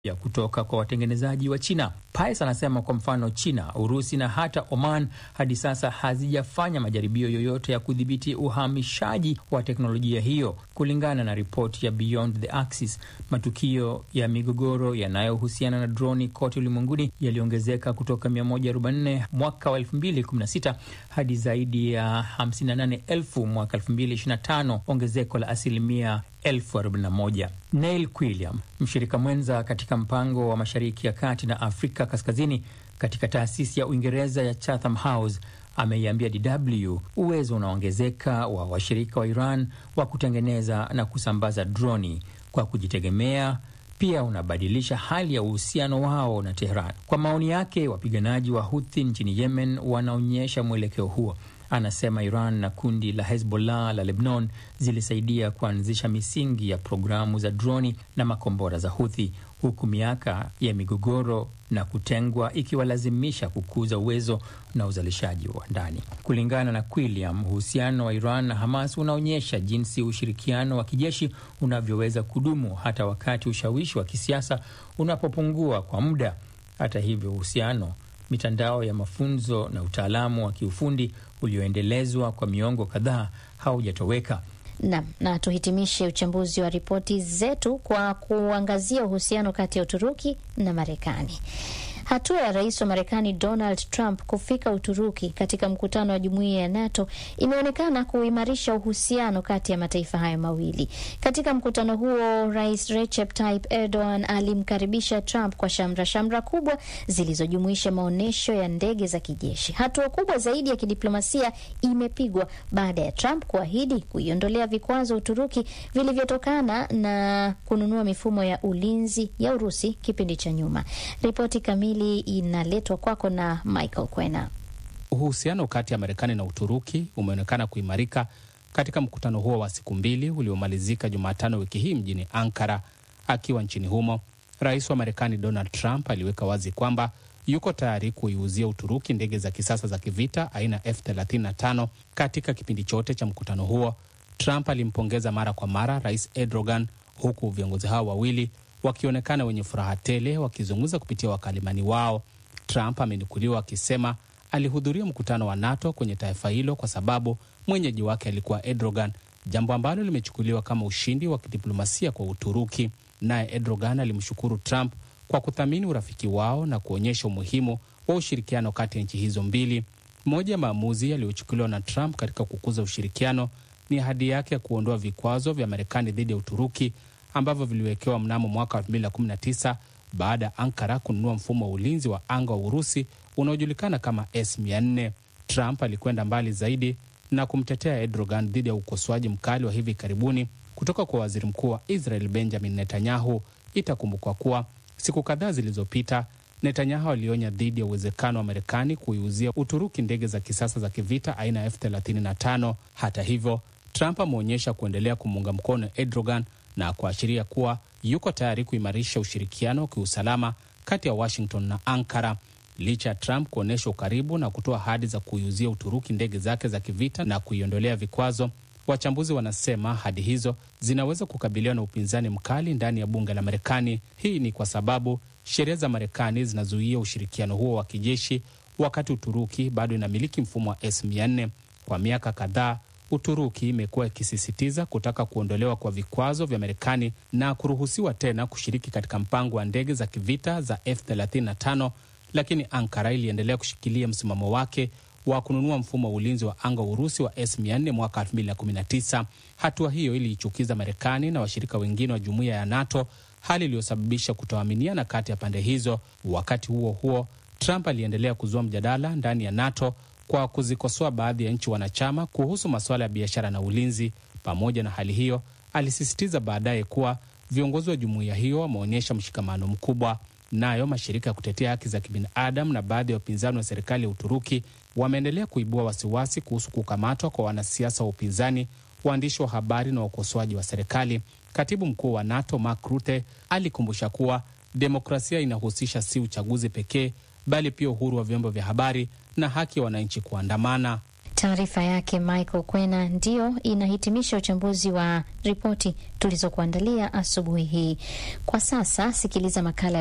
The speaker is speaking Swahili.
ya kutoka kwa watengenezaji wa China. Pais anasema kwa mfano, China, Urusi na hata Oman hadi sasa hazijafanya majaribio yoyote ya kudhibiti uhamishaji wa teknolojia hiyo. Kulingana na ripoti ya Beyond the Axis, matukio ya migogoro yanayohusiana na droni kote ulimwenguni yaliongezeka kutoka 144 mwaka wa 2016 hadi zaidi ya 58,000 mwaka 2025, ongezeko la asilimia 41. Neil Quilliam, mshirika mwenza katika mpango wa Mashariki ya Kati na Afrika Kaskazini katika taasisi ya Uingereza ya Chatham House, ameiambia DW uwezo unaongezeka wa washirika wa Iran wa kutengeneza na kusambaza droni kwa kujitegemea pia unabadilisha hali ya uhusiano wao na Tehran. Kwa maoni yake, wapiganaji wa Huthi nchini Yemen wanaonyesha mwelekeo huo. Anasema Iran na kundi la Hezbollah la Lebanon zilisaidia kuanzisha misingi ya programu za droni na makombora za Huthi, huku miaka ya migogoro na kutengwa ikiwalazimisha kukuza uwezo na uzalishaji wa ndani. Kulingana na Quilliam, uhusiano wa Iran na Hamas unaonyesha jinsi ushirikiano wa kijeshi unavyoweza kudumu hata wakati ushawishi wa kisiasa unapopungua kwa muda. Hata hivyo, uhusiano mitandao ya mafunzo na utaalamu wa kiufundi ulioendelezwa kwa miongo kadhaa haujatoweka. Nam, na tuhitimishe uchambuzi wa ripoti zetu kwa kuangazia uhusiano kati ya Uturuki na Marekani. Hatua ya rais wa Marekani Donald Trump kufika Uturuki katika mkutano wa jumuiya ya NATO imeonekana kuimarisha uhusiano kati ya mataifa hayo mawili. Katika mkutano huo, rais Recep Tayyip Erdogan alimkaribisha Trump kwa shamra shamra kubwa zilizojumuisha maonyesho ya ndege za kijeshi. Hatua kubwa zaidi ya kidiplomasia imepigwa baada ya Trump kuahidi kuiondolea vikwazo Uturuki vilivyotokana na kununua mifumo ya ulinzi ya Urusi kipindi cha nyuma. Ripoti kamili inaletwa kwako na Michael Kwena. Uhusiano kati ya Marekani na Uturuki umeonekana kuimarika katika mkutano huo wa siku mbili uliomalizika Jumatano wiki hii mjini Ankara. Akiwa nchini humo, rais wa Marekani Donald Trump aliweka wazi kwamba yuko tayari kuiuzia Uturuki ndege za kisasa za kivita aina F35. Katika kipindi chote cha mkutano huo, Trump alimpongeza mara kwa mara rais Erdogan, huku viongozi hao wawili wakionekana wenye furaha tele wakizungumza kupitia wakalimani wao. Trump amenukuliwa akisema alihudhuria mkutano wa NATO kwenye taifa hilo kwa sababu mwenyeji wake alikuwa Erdogan, jambo ambalo limechukuliwa kama ushindi wa kidiplomasia kwa Uturuki. Naye Erdogan alimshukuru Trump kwa kuthamini urafiki wao na kuonyesha umuhimu wa ushirikiano kati ya nchi hizo mbili. Moja ya maamuzi yaliyochukuliwa na Trump katika kukuza ushirikiano ni ahadi yake ya kuondoa vikwazo vya Marekani dhidi ya Uturuki ambavyo viliwekewa mnamo mwaka wa 2019 baada ya Ankara kununua mfumo wa ulinzi wa anga wa Urusi unaojulikana kama S400. Trump alikwenda mbali zaidi na kumtetea Erdogan dhidi ya ukosoaji mkali wa hivi karibuni kutoka kwa waziri mkuu wa Israel Benjamin Netanyahu. Itakumbukwa kuwa siku kadhaa zilizopita Netanyahu alionya dhidi ya uwezekano wa Marekani kuiuzia Uturuki ndege za kisasa za kivita aina ya F35. Hata hivyo, Trump ameonyesha kuendelea kumuunga mkono Erdogan na kuashiria kuwa yuko tayari kuimarisha ushirikiano wa kiusalama kati ya Washington na Ankara. Licha ya Trump kuonyesha ukaribu na kutoa ahadi za kuiuzia Uturuki ndege zake za kivita na kuiondolea vikwazo, wachambuzi wanasema ahadi hizo zinaweza kukabiliwa na upinzani mkali ndani ya bunge la Marekani. Hii ni kwa sababu sheria za Marekani zinazuia ushirikiano huo wa kijeshi, wakati Uturuki bado inamiliki mfumo wa S400. Kwa miaka kadhaa Uturuki imekuwa ikisisitiza kutaka kuondolewa kwa vikwazo vya Marekani na kuruhusiwa tena kushiriki katika mpango wa ndege za kivita za F35, lakini Ankara iliendelea kushikilia msimamo wake wa kununua mfumo wa ulinzi wa anga wa Urusi wa S400 mwaka 2019. Hatua hiyo iliichukiza Marekani na washirika wengine wa jumuiya ya NATO, hali iliyosababisha kutoaminiana kati ya pande hizo. Wakati huo huo, Trump aliendelea kuzua mjadala ndani ya NATO kwa kuzikosoa baadhi ya nchi wanachama kuhusu masuala ya biashara na ulinzi. Pamoja na hali hiyo, alisisitiza baadaye kuwa viongozi wa jumuiya hiyo wameonyesha mshikamano mkubwa. Nayo mashirika ya kutetea haki za kibinadamu na baadhi ya upinzani wa serikali ya Uturuki wameendelea kuibua wasiwasi kuhusu kukamatwa kwa wanasiasa wa upinzani, waandishi wa habari na wakosoaji wa serikali. Katibu mkuu wa NATO Mark Rutte alikumbusha kuwa demokrasia inahusisha si uchaguzi pekee, bali pia uhuru wa vyombo vya habari na haki ya wananchi kuandamana. Taarifa yake Michael Kwena ndiyo inahitimisha uchambuzi wa ripoti tulizokuandalia asubuhi hii. Kwa sasa sikiliza makala